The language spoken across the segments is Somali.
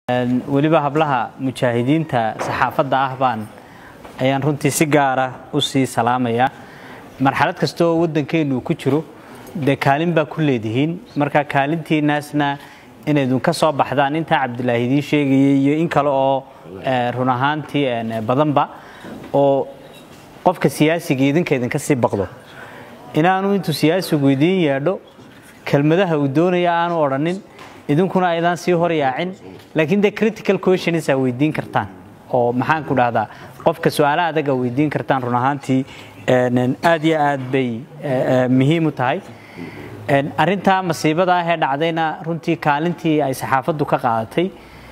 weliba hablaha mujaahidiinta saxaafadda ah baan ayaan runtii si gaara u sii salaamayaa marxalad kasta oo waddankeennu ku jiro dee kaalin baa ku leedihiin marka kaalintiinaasna inaydun ka soo baxdaan intaa cabdilaahi idiin sheegayay iyo in kale oo run ahaantii badanba oo qofka siyaasiga idinka idinka sii baqdo inaanu intuu siyaasigu idiin yeedho kelmadaha uu doonaya aanu odhanin idinkuna aydaan sii hor yaacin laakiin dee critical questions aa weydiin kartaan oo maxaan ku dhahdaa qofka su-aala adaga weydiin kartaan run ahaantii aad iyo aad bay muhiim u tahay arintaa masiibada ah ee dhacdayna runtii kaalintii ay saxaafaddu ka qaadatay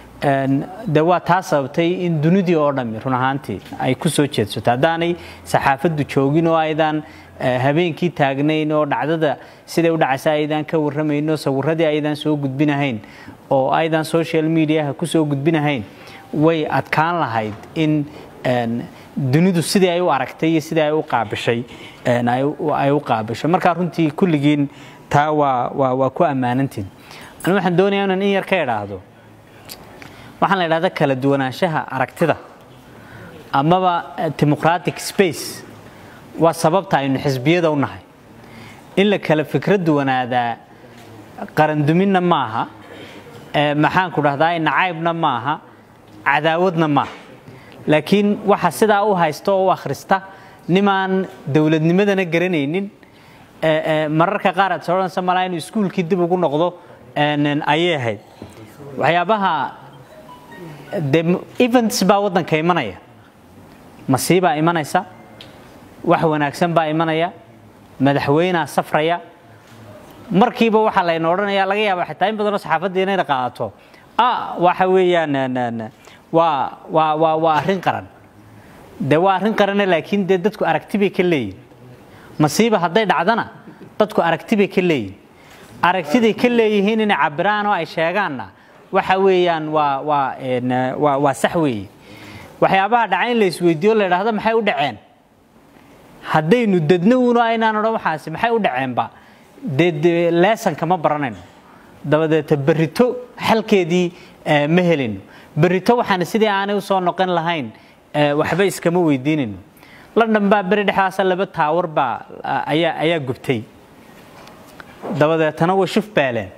de waa taa sababtay in dunidii oo dhammi run ahaantii ay ku soo jeedsato haddaanay saxaafaddu joogin oo aydaan habeenkii taagnayn oo dhacdada siday u dhacaysa aydaan ka warramayn oo sawiradii aydaan soo gudbinahayn oo aydaan social mediaha ku soo gudbinahayn way adkaan lahayd in dunidu sidii ay u aragtay iyo sidii ay u qaabishay ay u qaabishay markaa runtii kulligiin taa waa waa waa ku ammaanantiin anu waxaan doonayaa inaan in yar ka idhaahdo waxaan la idhahda kala duwanaanshaha aragtida amaba democratic space waa sababta aynu xisbiyada u nahay in la kala fikra duwanaadaa qaranduminna maaha maxaan ku dhahdaa nacaybna maaha cadaawadna maaha laakiin waxa sidaa u haysta oo u akhrista nimaan dowladnimadana garanaynin mararka qaar aad soodhanaysa malaa inuu iskuulkii dib ugu noqdo ayay ahayd waxyaabaha de events baa waddanka imanaya masiibaa imanaysa wax wanaagsan baa imanaya madaxweynea safraya markiiba waxaa layna odhanaya laga yaaba xitaa in badanoo saxaafadda inayna qaadato waxa weeyaan waa waa waa waa arrin qaran de waa arrin qarane laakiin dee dadku aragti bay ka leeyihin masiiba hadday dhacdana dadku aragti bay ka leeyihin aragtiday ka leeyihiin inay cabiraan oo ay sheegaanna waxa weeyaan waa waa waa waa sax weeye waxyaabaha dhaca in la isweydiiyo la idhaahdo maxay u dhaceen haddaynu dadna uno aynaan odhan waxaasi maxay u dhaceenba dee de leesonka ma baranayno dabadeeta berrito xalkeedii ma helino berrito waxaan sidii aanay u soo noqon lahayn waxba iskama weydiinayno london baa beri dhexdaasa laba taawar baa ayaa ayaa gubtay dabadeetana way shuf baaleen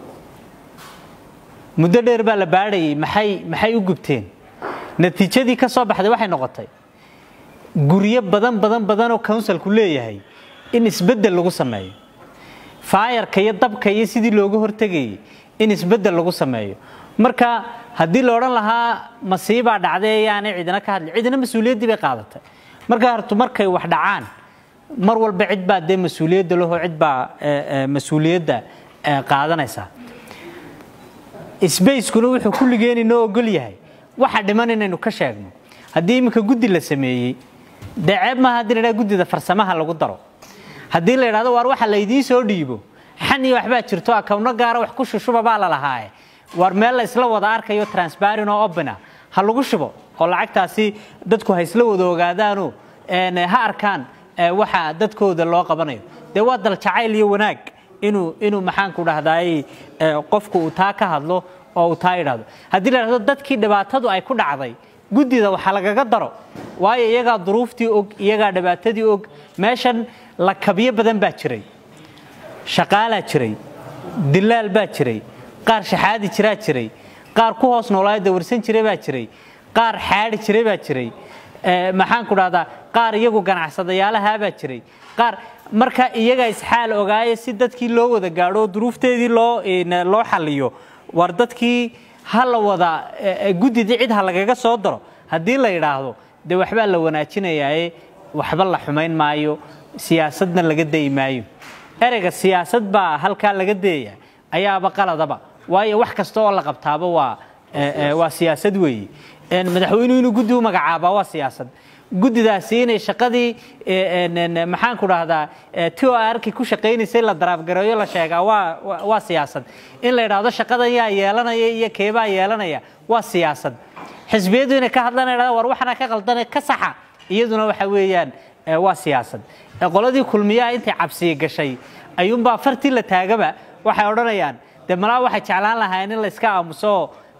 muddo dheer baa la baadhayay maxay maxay u gubteen natiijadii ka soo baxday waxay noqotay guryo badan badan badan oo counsilku leeyahay in isbeddel lagu sameeyo faayarka iyo dabka iyo sidii looga hortegayay in isbeddel lagu sameeyo marka haddii la odhan lahaa masiibaa dhacday ayaanay cidina ka hadli cidina mas-uuliyaddii bay qaadatay marka hortu markay wax dhacaan mar walba cid baa dee mas-uuliyadda laho cid baa mas-uuliyadda qaadanaysa sbacekuna wuxuu kulligeen inoo ogol yahay waxa dhiman inaynu ka sheegno haddii iminka guddi la sameeyey dee ceeb maaha haddii la idhaha guddida farsamaha lagu daro haddii la idhahdo waar waxa laydiin soo dhiibo xan iyo waxbaa jirto akawno gaara wax ku shushuba baa la lahaaye waar meel la isla wada arkayo transparent oo opena ha lagu shubo oo lacagtaasi dadku ha isla wada ogaadaano ha arkaan waxa dadkooda loo qabanayo dee waa dal jacayl iyo wanaag inuu inuu maxaanku dhahdaay qofku uu taa ka hadlo oo uu taa idhahdo haddii la idhahdo dadkii dhibaatadu ay ku dhacday guddida waxa lagaga daro waayo iyagaa duruuftii og iyagaa dhibaatadii og meeshan lakabyo badan baa jiray shaqaalaa jiray dilaal baa jiray qaar shaxaadi jiraa jiray qaar ku hoos noolaayo dawarsan jiray baa jiray qaar xaadi jiray baa jiray maxaan ku dhahdaa qaar iyagu ganacsadayaalahaa baa jiray qaar marka iyaga isxaal ogaaye si dadkii loo wada gaadho duruufteedii loo loo xaliyo war dadkii ha la wada guddidii cid ha lagaga soo daro haddii la yidhaahdo dee waxbaa la wanaajinayaaye waxba la xumayn maayo siyaasadna laga dayi maayo ereyga siyaasad baa halkaa laga dayaya ayaaba qaladaba waayo wax kasta oo la qabtaaba waa waa siyaasad weeye madaxweynuhu inuu guddi u magacaabaa waa siyaasad guddidaasi inay shaqadii maxaan ku dhahdaa t o arki ku shaqaynaysay la daraafgareeyo la sheegaa waa waa siyaasad in la yidhaahdo shaqadan yaa yeelanaya iyo keebaa yeelanaya waa siyaasad xisbiyadu inay ka hadlaan idhahda war waxana ka qaldane ka saxa iyaduna waxa weeyaan waa siyaasad qoladii kulmiyaha intay cabsiya gashay ayuunbaa fartii la taagaba waxay odhanayaan dee malaa waxay jeclaan lahaayeen in la iska aamuso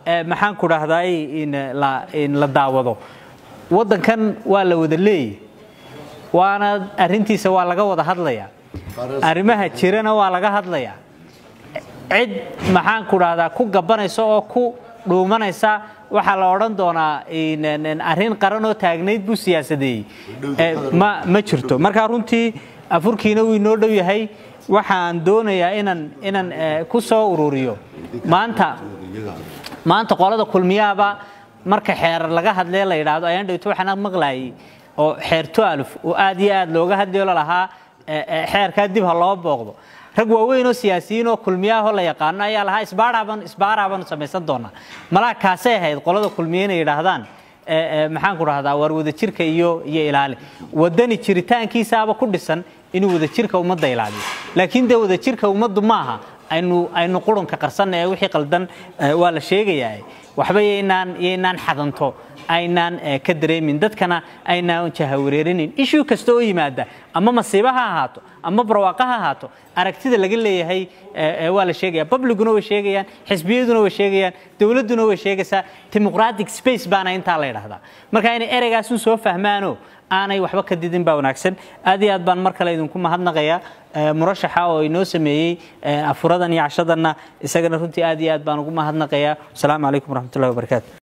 maxaan ku dhahdaay in la daawado waddankan waa la wada leeyay waana arrintiisa waa laga wada hadlayaa arrimaha jirana waa laga hadlayaa cid maxaan ku dhahdaa ku gabanaysa oo ku dhuumanaysa waxaa la odhan doonaa arrin qaran oo taagnayd buu siyaasadeeyey ma jirto markaa runtii afurkiina wuu inoo dhow yahay waxaan doonayaa inaan inaan ku soo ururiyo maanta maanta qolada kulmiyaaba marka xeerar laga hadlee la yidhaahdo ayaan dhawto waxaan maqlaayay oo xeer tualuf oo aad iyo aad looga hadlayo lalahaa xeerkaa dib ha loo booqdo rag waaweyn oo siyaasiyiin oo kulmiyaahoo la yaqaano ayaa lahaa isbaaraaban isbaaraaban samaysan doonaa malaha kaasay ahayd qolada kulmiya inay yidhaahdaan maxaan ku dhahdaa waar wadajirka iyo iyo ilaali wadani jiritaankiisaaba ku dhisan inuu wadajirka ummadda ilaaliyo laakiin dee wadajirka ummaddu maaha aynu aynu qurunka qarsanna ee wixii qaldan waa la sheegayaa waxba yaynaan yaynaan xadanto aynaan ka dareemin dadkana aynaan jahawareerinin ishuu kasta oo yimaada ama masiiba ha ahaato ama barwaaqa ha ahaato aragtida laga leeyahay waa la sheegaya publicuna way sheegayaan xisbiyaduna way sheegayaan dowladduna way sheegaysaa democratic space baana intaa la yidhaahdaa marka inay ereygaasun soo fahmaano aanay waxba ka didin baa wanaagsan aad iyo aad baan mar kale idinku mahadnaqayaa murashaxa oo inoo sameeyey afuradan iyo cashadanna isagana runtii aad iyo aad baan ugu mahadnaqayaa wasalaamu calaykum waraxmatullahi wabarakaatu